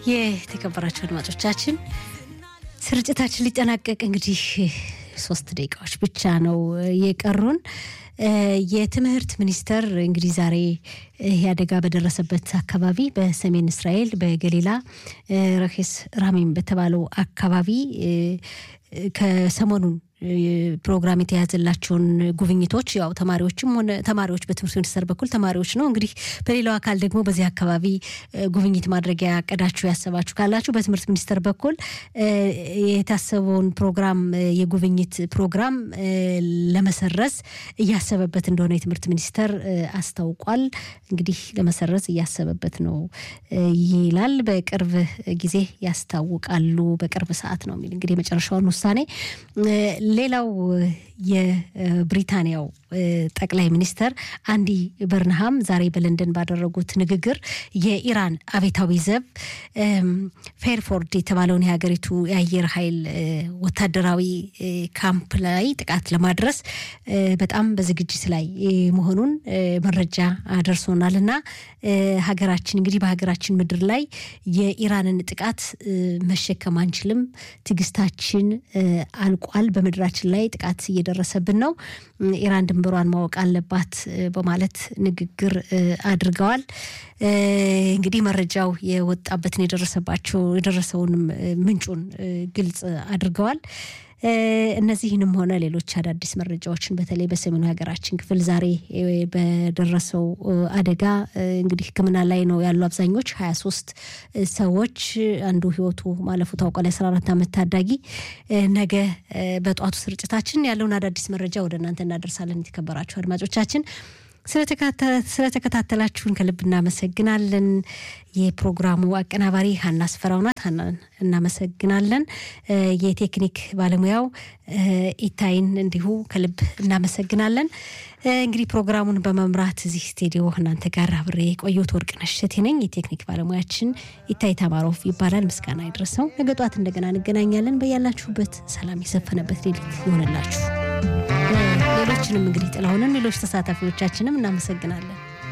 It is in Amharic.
የተከበራችሁ አድማጮቻችን ስርጭታችን ሊጠናቀቅ እንግዲህ ሶስት ደቂቃዎች ብቻ ነው የቀሩን። የትምህርት ሚኒስቴር እንግዲህ ዛሬ ይህ አደጋ በደረሰበት አካባቢ በሰሜን እስራኤል በገሊላ ረኬስ ራሚም በተባለው አካባቢ ከሰሞኑን ፕሮግራም የተያዘላቸውን ጉብኝቶች ያው ተማሪዎችም ሆነ ተማሪዎች በትምህርት ሚኒስቴር በኩል ተማሪዎች ነው እንግዲህ በሌላው አካል ደግሞ በዚህ አካባቢ ጉብኝት ማድረጊያ ያቀዳችሁ ያሰባችሁ ካላችሁ በትምህርት ሚኒስቴር በኩል የታሰበውን ፕሮግራም የጉብኝት ፕሮግራም ለመሰረዝ እያሰበበት እንደሆነ የትምህርት ሚኒስቴር አስታውቋል። እንግዲህ ለመሰረዝ እያሰበበት ነው ይላል። በቅርብ ጊዜ ያስታውቃሉ፣ በቅርብ ሰዓት ነው የሚል እንግዲህ የመጨረሻውን ውሳኔ ሌላው የብሪታንያው ጠቅላይ ሚኒስተር አንዲ በርንሃም ዛሬ በለንደን ባደረጉት ንግግር የኢራን አቤታዊ ዘብ ፌርፎርድ የተባለውን የሀገሪቱ የአየር ኃይል ወታደራዊ ካምፕ ላይ ጥቃት ለማድረስ በጣም በዝግጅት ላይ መሆኑን መረጃ አደርሶናል እና ሀገራችን እንግዲህ በሀገራችን ምድር ላይ የኢራንን ጥቃት መሸከም አንችልም፣ ትዕግስታችን አልቋል፣ በምድራችን ላይ ጥቃት እየደረሰብን ነው፣ ኢራን ድንበሯን ማወቅ አለባት በማለት ንግግር አድርገዋል። እንግዲህ መረጃው የወጣበትን የደረሰባቸው የደረሰውንም ምንጩን ግልጽ አድርገዋል። እነዚህንም ሆነ ሌሎች አዳዲስ መረጃዎችን በተለይ በሰሜኑ ሀገራችን ክፍል ዛሬ በደረሰው አደጋ እንግዲህ ሕክምና ላይ ነው ያሉ አብዛኞች ሀያ ሶስት ሰዎች አንዱ ህይወቱ ማለፉ ታውቋል። የአስራ አራት ዓመት ታዳጊ ነገ በጠዋቱ ስርጭታችን ያለውን አዳዲስ መረጃ ወደ እናንተ እናደርሳለን። የተከበራችሁ አድማጮቻችን ስለተከታተላችሁን ከልብ እናመሰግናለን። የፕሮግራሙ አቀናባሪ ሀና አስፈራው ናት። ሀናን እናመሰግናለን። የቴክኒክ ባለሙያው ኢታይን እንዲሁ ከልብ እናመሰግናለን። እንግዲህ ፕሮግራሙን በመምራት እዚህ ስቱዲዮ እናንተ ጋር አብሬ የቆየሁት ወርቅነሽ እሸቴ ነኝ። የቴክኒክ ባለሙያችን ኢታይ ታማሮፍ ይባላል። ምስጋና ይድረሰው። ነገ ጧት እንደገና እንገናኛለን። በያላችሁበት ሰላም የሰፈነበት ሌሊት ይሆንላችሁ። ሌሎችንም እንግዲህ ጥላሁንም ሌሎች ተሳታፊዎቻችንም እናመሰግናለን።